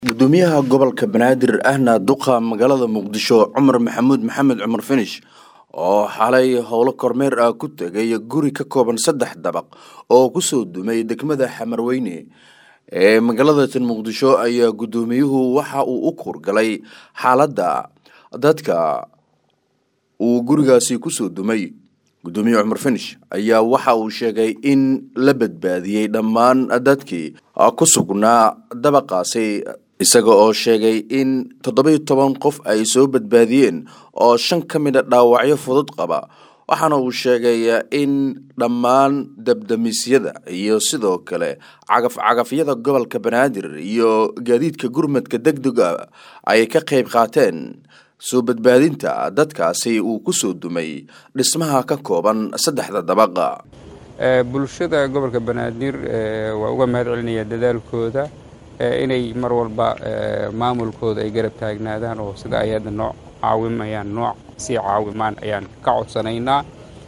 gudoomiyaha gobolka banaadir ahna duqa magaalada muqdisho cumar maxamuud maxamed cumar finish oo xalay howlo kormeer ah ku tegay guri ka kooban saddex dabaq oo kusoo dumay degmada xamarweyne ee magaalada tan muqdisho ayaa gudoomiyuhu waxa uu u kuurgalay xaaladda dadka uu gurigaasi kusoo dumay gudoomiye cumar finish ayaa waxa uu sheegay in la badbaadiyey dhammaan dadkii ku sugnaa dabaqaasi isaga oo sheegay in toddoba-iyo toban qof ay soo badbaadiyeen oo shan ka mid a dhaawacyo fudud qaba waxaana uu sheegay in dhammaan dabdamisyada iyo sidoo kale cagaf-cagafyada gobolka banaadir iyo gaadiidka gurmadka deg dega ay ka qayb qaateen soo badbaadinta dadkaasi uu kusoo dumay dhismaha ka kooban saddexda dabaqa bulshada gobolka banaadir waa uga mahad celinaya dadaalkooda inay mar walba maamulkooda ay garab taagnaadaan oo sida ay hadda noo caawimayaan nooc sii caawimaan ayaan ka codsanaynaa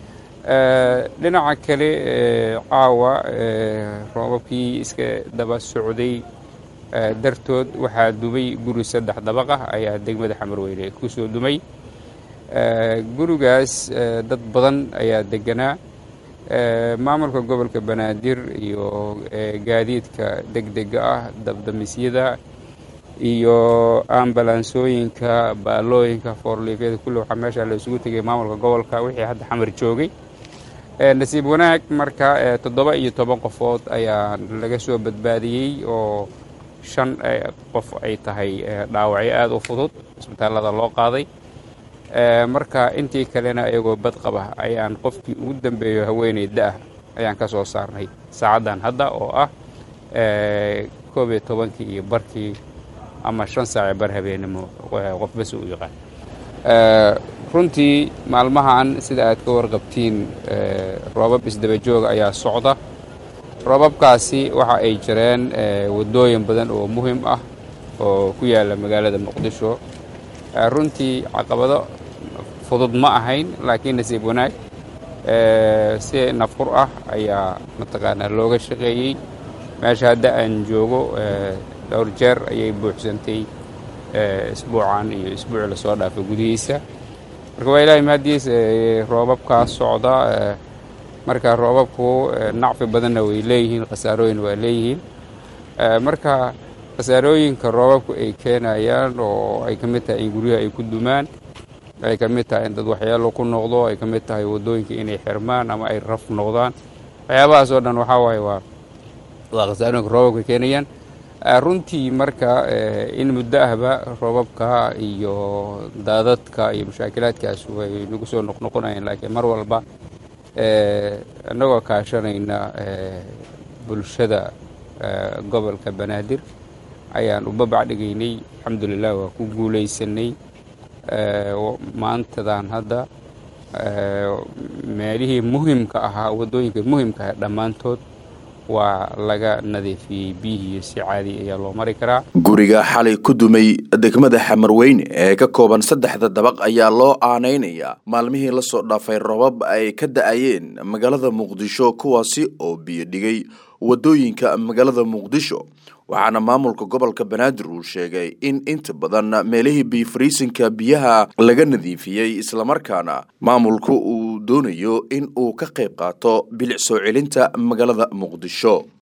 dhinaca kale caawa roobabkii iska daba socday dartood waxaa dumay guri saddex dabaqah ayaa degmada xamarweyne kusoo dumay gurigaas dad badan ayaa deganaa maamulka gobolka banaadir iyo gaadiidka degdega ah dabdamisyada iyo ambalansooyinka baalooyinka foorliifyada kulli waxaa meesha la isugu tegay maamulka gobolka wixii hadda xamar joogay nasiib wanaag marka toddoba iyo toban qofood ayaa laga soo badbaadiyey oo shan qof ay tahay dhaawacyo aada u fudud isbitaallada loo qaaday marka intii kalena iyagoo bad qaba ayaan qofkii ugu dambeeyo haweeney da-ah ayaan ka soo saarnay saacaddan hadda oo ah koob iyo tobankii iyo barkii ama shan saace bar habeenimo qofbas u yaqaan runtii maalmahan sida aad ka warqabtiin roobab isdaba jooga ayaa socda roobabkaasi waxa ay jireen waddooyin badan oo muhim ah oo ku yaalla magaalada muqdisho runtii caqabado fudud ma ahayn laakiin nasiib wanaag si nafqur ah ayaa mataqaanaa looga shaqeeyey meesha hadda aan joogo dhowr jeer ayay buuxsantay isbuucan iyo isbuuci lasoo dhaafay gudihiisa marka waa ilaahay mahadiis roobabkaa socda marka roobabku nacfi badanna way leeyihiin khasaarooyin waa leeyihiin marka khasaarooyinka roobabku ay keenayaan oo ay ka mid tahay in guryaha ay ku dumaan ay ka mid tahay in dad waxyaalo ku noqdo ay ka mid tahay waddooyinka inay xirmaan ama ay raf noqdaan waxyaabahaas oo dhan waxaa waaye waa waa khasaarooyinka roobabka keenayaan runtii marka in muddo ahba roobabka iyo daadadka iyo mashaakilaadkaas way nagu soo noqnoqonayaan laakiin mar walba annagoo kaashanayna bulshada gobolka banaadir ayaan u babac dhigaynay alxamdulilah waa ku guulaysanay maantadan hadda meelihii muhimka ahaa waddooyinka muhimka ah dhammaantood waa laga nadiifiyey biyihii si caadi ayaa loo mari karaa guriga xalay ku dumay degmada xamarweyne ee ka kooban saddexda dabaq ayaa loo aanaynayaa maalmihii lasoo dhaafay robab ay ka da-ayeen magaalada muqdisho kuwaasi oo biyo dhigay waddooyinka magaalada muqdisho waxaana maamulka gobolka banaadir uu sheegay in inta badan meelihii biyofariisinka biyaha laga nadiifiyey islamarkaana maamulku uu doonayo in uu ka qayb qaato bilic soo celinta magaalada muqdisho